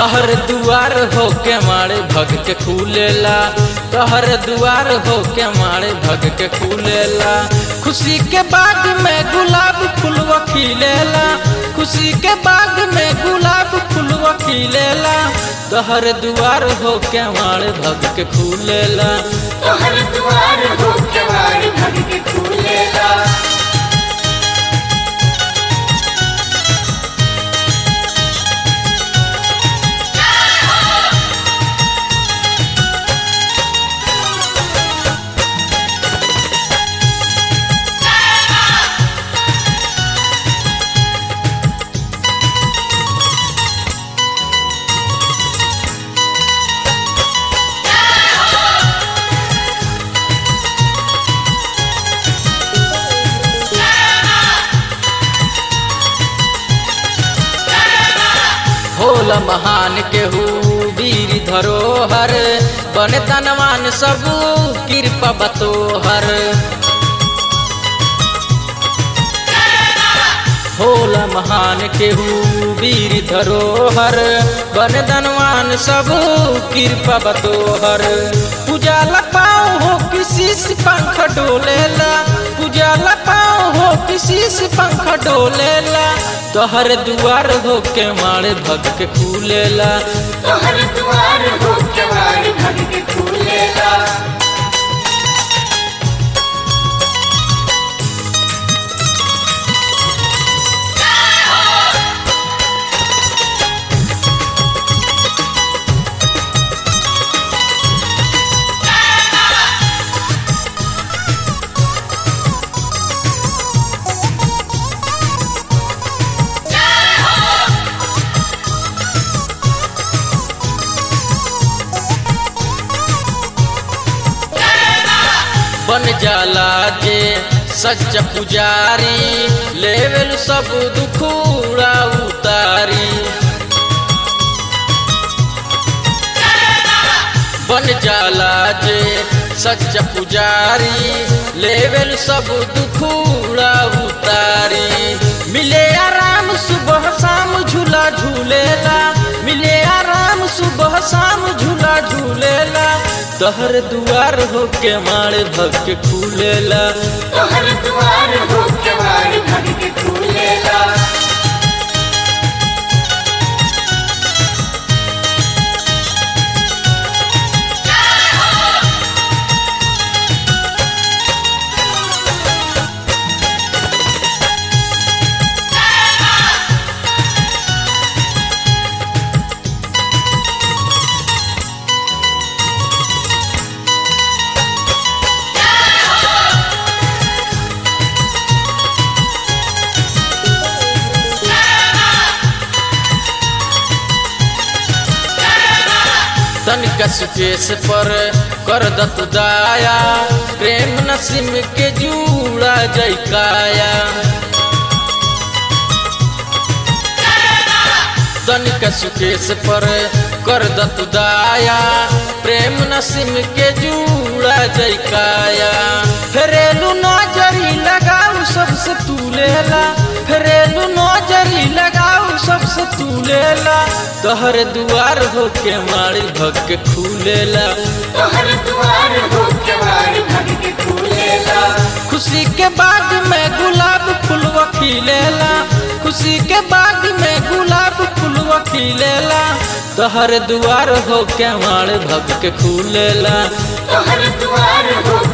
तहर दुआर हो के मारे भग के खुलेला तहर दुआर हो के मारे भग के खुलेला खुशी के बाग में गुलाब फुलवा खिलेला खुशी के बाग में गुलाब फुलवा खिलेला तहर दुआर हो के मारे भग के खुलेला तोहर दुआर हो के वार भग के खुलेला होल महान केहू वीर धरोहर बन तनवान सब कृपा बतोहर होल महान केहू वीर धरोहर बन धनवान सब कृपा बतोहर पूजा लपाओ हो किसी से पंख डोलेला पूजा लपाओ हो किसी से पंख डोलेला तोहर दुआर हो के मारे भग के खुलेला तोहर दुआर हो के वार भग के खुलेला बन जाला जे सच्चा पुजारी लेवल सब दुखूड़ा उतारी बन जाला जे सच्चा पुजारी लेवल सब दुखूड़ा उतारी मिले आराम सुबह शाम झूला झूलेला मिले आराम सुबह शाम झूला झूलेला तहर दुआर हो के मारे भग के खुलेला तोहर दुआर हो के वार भग के खुलेला तनिका सुकेश पर कर दत दाया प्रेम नसीम के जूड़ा जैकाया तनिका सुकेश पर कर दत दाया प्रेम नसीम के जूड़ा जैकाया फेरेलू नजरी लगाऊ सबसे तू लेला फेरेलू नजरी लगाऊ सबसे तू लेला तोहर दुआर हो के मारी भग के खुलेला तोहर दुआर हो के वार भग के खुलेला खुशी के बाग में गुलाब फुलवा खिलेला खुशी के बाग में गुलाब फुलवा खिलेला तोहर दुआर हो के मारे भग के खुलेला तोहर दुआर हो